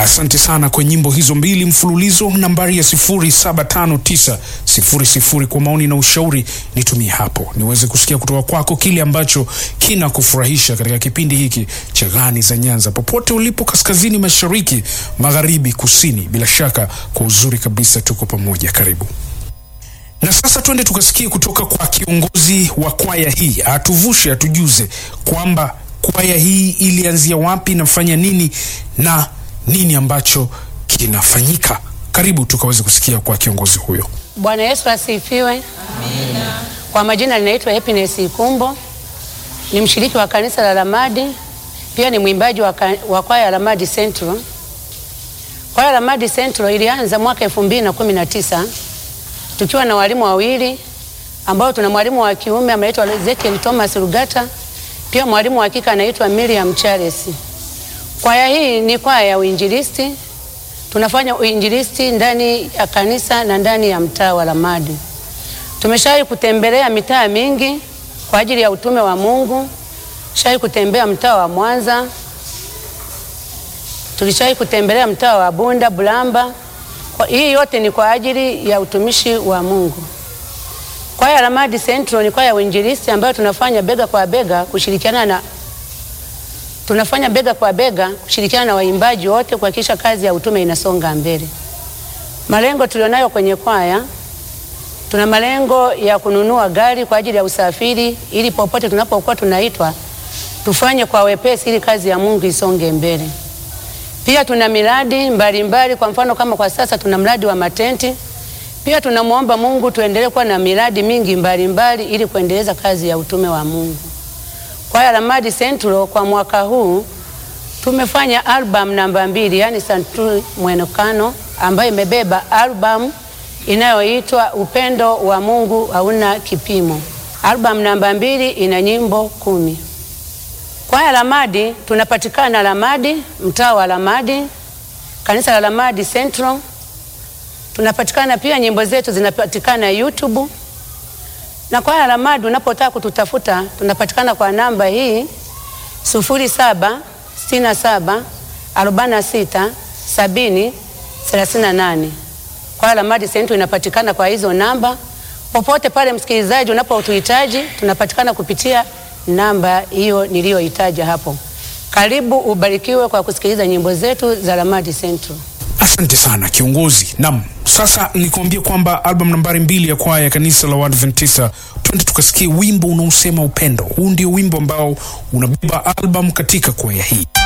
asante sana kwa nyimbo hizo mbili mfululizo. Nambari ya 075900 kwa maoni na ushauri nitumie hapo, niweze kusikia kutoka kwako kile ambacho kina kufurahisha katika kipindi hiki cha Gani za Nyanza, popote ulipo, kaskazini, mashariki, magharibi, kusini. Bila shaka kwa uzuri kabisa, tuko pamoja. Karibu. Na sasa twende tukasikie kutoka kwa kiongozi wa kwaya hii, atuvushe, atujuze kwamba kwaya hii ilianzia wapi, inafanya nini na nini ambacho kinafanyika. Karibu tukaweze kusikia kwa kiongozi huyo. Bwana Yesu asifiwe. Amina. Kwa majina ninaitwa Happiness Ikumbo, ni mshiriki wa kanisa la Lamadi, pia ni mwimbaji wa, ka- wa kwaya ya Lamadi Central. Kwaya ya Lamadi Central ilianza mwaka elfu mbili na kumi na tisa tukiwa na walimu wawili ambao tuna mwalimu wa kiume anaitwa Ezekiel Thomas Rugata, pia mwalimu wa kike anaitwa Miriam Charles. Kwaya hii ni kwaya ya uinjilisti, tunafanya uinjilisti ndani ya kanisa na ndani ya mtaa wa Lamadi. Tumeshawahi kutembelea mitaa mingi kwa ajili ya utume wa Mungu. Shawahi kutembea mtaa wa Mwanza, tulishawahi kutembelea mtaa wa Bunda, Bulamba. Kwa, hii yote ni kwa ajili ya utumishi wa Mungu. Kwaya ya Lamadi Central ni kwaya ya uinjilisti ambayo tunafanya bega kwa bega kushirikiana na tunafanya bega kwa bega kushirikiana na waimbaji wote kuhakikisha kazi ya utume inasonga mbele. Malengo tulionayo kwenye kwaya, tuna malengo ya kununua gari kwa ajili ya usafiri, ili popote tunapokuwa tunaitwa tufanye kwa wepesi, ili kazi ya Mungu isonge mbele. Pia tuna miradi mbalimbali mbali, kwa mfano kama kwa sasa tuna mradi wa matenti. Pia tunamwomba Mungu tuendelee kuwa na miradi mingi mbalimbali mbali, ili kuendeleza kazi ya utume wa Mungu. Kwaya Lamadi Central kwa mwaka huu tumefanya album namba mbili, yani Santuri Mwenekano, ambayo imebeba album inayoitwa Upendo wa Mungu hauna kipimo. Album namba mbili ina nyimbo kumi. Kwaya Lamadi tunapatikana Lamadi, mtaa wa Lamadi, kanisa la Lamadi Central. Tunapatikana pia, nyimbo zetu zinapatikana YouTube na kwaya Lamadi unapotaka kututafuta tunapatikana kwa namba hii sufuri saba sitini na saba arobaini na sita sabini thelathini na nane. Kwaya Lamadi Central inapatikana kwa hizo namba. Popote pale msikilizaji unapotuhitaji tunapatikana kupitia namba hiyo niliyoitaja hapo. Karibu ubarikiwe kwa kusikiliza nyimbo zetu za Lamadi Central. Asante sana kiongozi. Naam, sasa nikuambia kwamba album nambari mbili ya kwaya ya kanisa la Waadventista, twende tukasikie wimbo unaosema upendo. Huu ndio wimbo ambao unabeba album katika kwaya hii.